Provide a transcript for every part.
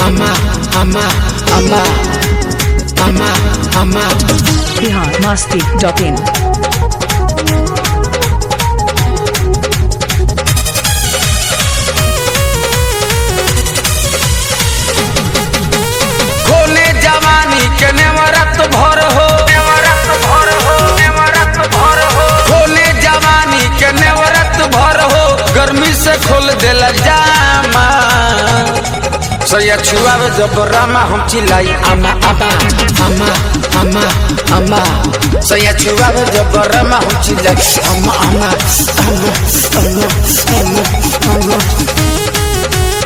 ama ama ama ama ama Bihar Masti dot in खोले जवानी के नेवरत भर हो नेवरत भर हो नेवरत भर हो खोले जवानी के नेवरत भर हो गर्मी से खोल देला जामा सैया छुआवे जब रामा हम चिल्लाई आमा आमा आमा आमा आमा सैया छुआवे जब रामा हम चिल्लाई आमा आमा आमा आमा आमा आमा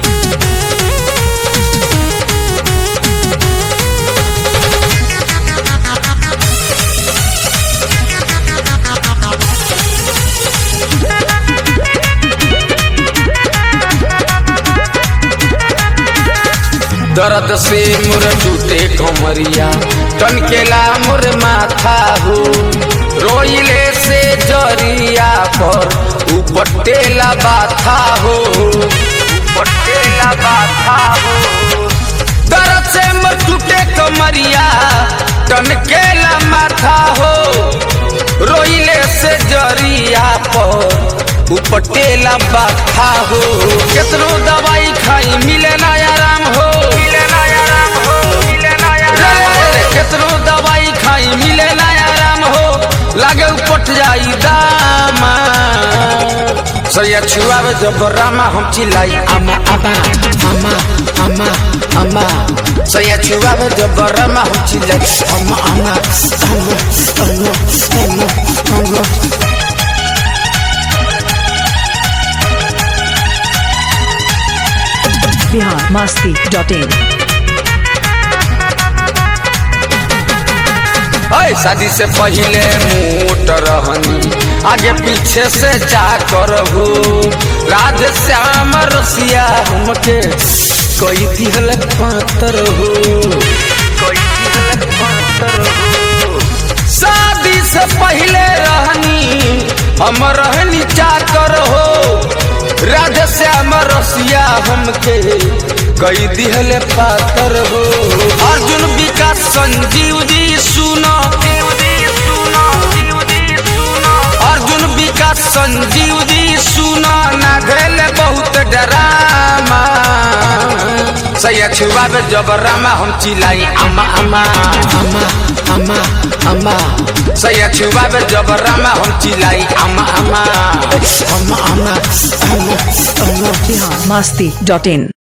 दर्द से मुर टूटे कमरिया टनकेला मुर माथा हो रोइले से जरिया पर उपटेला बाथा हो उपटेला बाथा हो दर्द से मुर टूटे कमरिया टनकेला माथा हो रोइले से जरिया पर उपटेला बाथा हो केतनो दवाई खाई मिले ना आराम हो मिले ना आराम हो मिले ना आराम केतनो दवाई खाई मिले ना आराम हो लागे उपट जाई दामा सैया छुआवे जब रामा हम चिल्लाई आमा आमा आमा आमा आमा सैया छुआवे जब रामा हम चिल्लाई आमा आमा आमा आमा आमा आमा बिहार मस्ती डॉट इन अय शादी से पहले मोट रहनी आगे पीछे से जा कर हो राधे श्याम रसिया हमके कोई दिहल पातर हो कोई दिहल पातर हो शादी से पहले रहनी हम रहनी चाकर हो राधे श्याम रसिया हमके कई दिहले पातर हो अर्जुन विकास संजीव जी सुनो अर्जुन विकास संजीव जी सुनो ना घेले बहुत डरामा सैया छुआवे जब रामा हम चिल्लाई अम्मा अम्मा अम्मा अम्मा अम्मा सैया छुआवे जब रामा हम चिल्लाई अम्मा अम्मा अम्मा अम्मा अम्मा अम्मा बिहार मस्ती डॉट इन